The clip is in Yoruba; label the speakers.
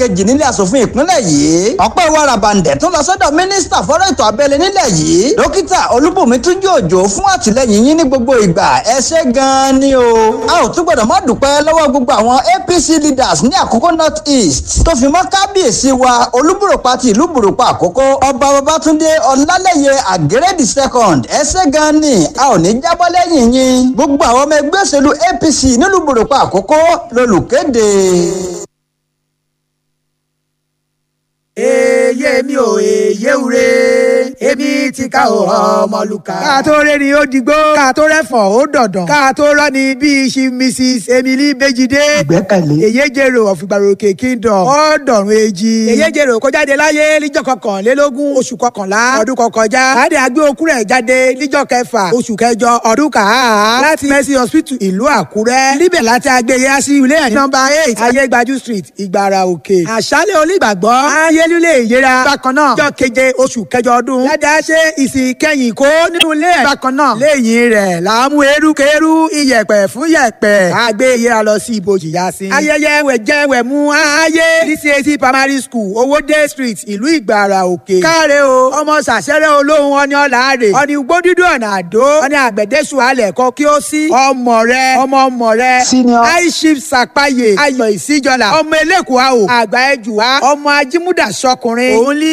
Speaker 1: kejì nílé asòfin ìpínlẹ̀ yìí ọpẹ́ wa rabandẹ̀ tún lọ sọ́dọ̀ mínísítà fọ́rọ̀ ètò abẹ́lé nílẹ̀ yìí dókítà olúbùnmi túnjí òjò fún àtìlẹyìn yín ní gbogbo ìgbà ẹ ṣé gan-an ni o a ò tún gbọ́dọ̀ má dúpẹ́ lọ́wọ́ gbogbo àwọn apc leaders ní àkókò north east tó fi mọ́ kábíyèsí wa olúbùrọ̀pá ti ìlú bùrọ̀pá àkókò ọba babatunde ọlálẹ́yẹ àgẹ́rẹ́dì second ẹ ṣé gan-an ni a ò ní jábọ́ lẹ́yìn yín gbogbo àwọn ọmọ ẹgbẹ́ òṣèlú apc nílùú bùrọ̀pá àkókò lolùkéde.
Speaker 2: èyí mi ò èyí wure èmi ti ká o ọmọlúkà. ká tó rẹ́ ni ó digbó ká tó rẹ́fọ̀n ó dọ̀dàn ká tó rọ́ ni bíi ṣi mrs emily bejide.
Speaker 3: ìgbẹ́kẹ̀lé.
Speaker 2: èyí jèrò ọ̀fìgbàròkè kingdom ọ̀dọ̀rùn èjì. èyí jèrò kó jáde láyé níjọ́ kọkànlélógún oṣù kọkànlá ọdún kọkànjá. láti àgbé okú rẹ̀ jáde níjọ́ kẹfà oṣù kẹjọ ọdún kàá. láti mercy hospital ìlú àkúrẹ́. níbẹ̀ láti àgbé yẹn sí ilé ẹ̀ nọ́mbà eight ayégbájú street ìgbàrà òkè. àṣálẹ̀ onígbàgbọ́ ayélúlé ìyẹra. bákan náà jọ keje oṣù kẹjọ ọdún. dáadáa ṣe ìsìn kẹyìn kó nínú ilé ẹ̀. bákan náà lẹ́yìn rẹ̀ làámú erukeru iyẹ̀pẹ̀ fún yẹ̀pẹ̀. àgbé ìyẹra lọ sí ibojì yá sí. ayẹyẹ wẹ̀jẹ̀ wẹ̀mú ayé ní CAC primary school owóde street ìlú ìgbàrà òkè. káre o ọmọ sàṣẹrẹ olóhùn ọni ọ̀làárẹ̀ ọni gbódúdú ọ̀nà àdó ọni àgbẹ̀dẹ́sù alẹ̀ kọ kí ó sí. ọmọ rẹ ọmọ ọmọ rẹ
Speaker 3: Senior.
Speaker 2: aishif sàpáyé ayọ̀ ìsíjọlá ọmọ elékùá o àgbà ẹjùwá ọmọ ajímúdà sọkùnrin òun ní